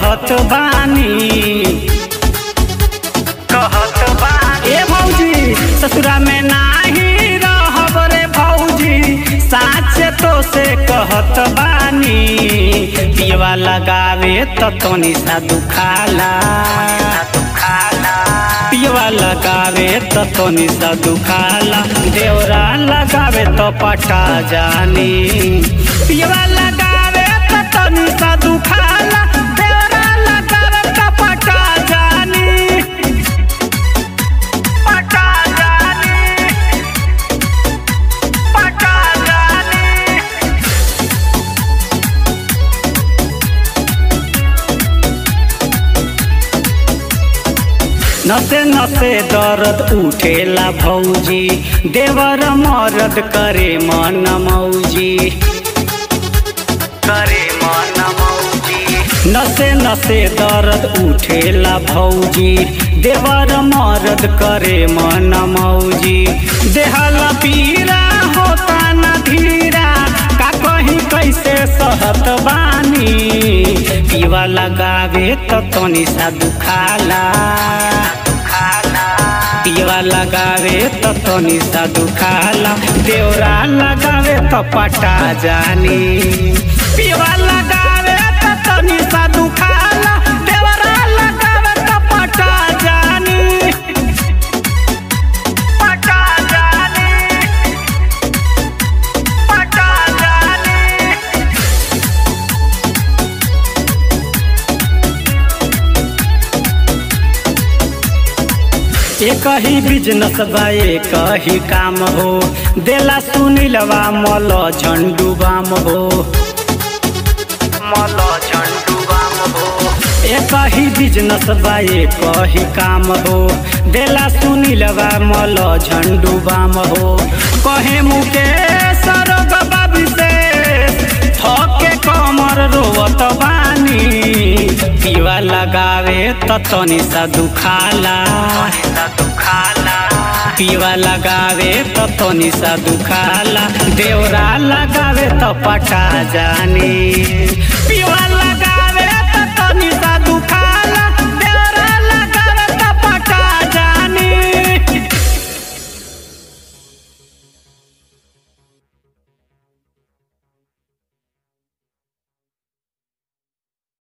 कहत बानी कहत बानी ए भौजी ससुरा में नाही रहब रे भौजी साचे तो से कहत बानी पियवा लगावे त तनी सा दुखाला पियवा लगावे त तनी सा दुखाला देवरा लगावे त पटा जानी पियवा लगावे त तनी सा दुखाला देवरा लगावे त पटा जानी पटा जानी पटा जानी नसे नसे दर्द उठेला भौजी देवर मरद करे मन मौजी करे मन मौजी नसे नसे दर्द उठेला भौजी देवर मरद करे मन मौजी देहला पीरा होता न धीरा का कहीं कैसे सहत बानी पीवा लगावे त तनी सा दुखाला पीवा लगावे त तनी सा दुखाला देवरा लगावे त पटा जानी पीवा लगावे त तनी सा दुखाला देवरा लगावे त पटा जानी पटा जानी पटा जानी एक ही बिजनेस बा एक ही काम हो देला सुनीलवा मल झंडू बाम हो मल झंडू बाम हो एक ही बिजनेस बा एक ही काम हो देला सुनीलवा मल झंडू बाम हो कहे मुकेश रोगबा विशेष थके कमर रोवत बानी पीवा लगावे त तनी सा दुखाला पीवा लगावे त तनी सा दुखाला देवरा लगावे त पटा जानी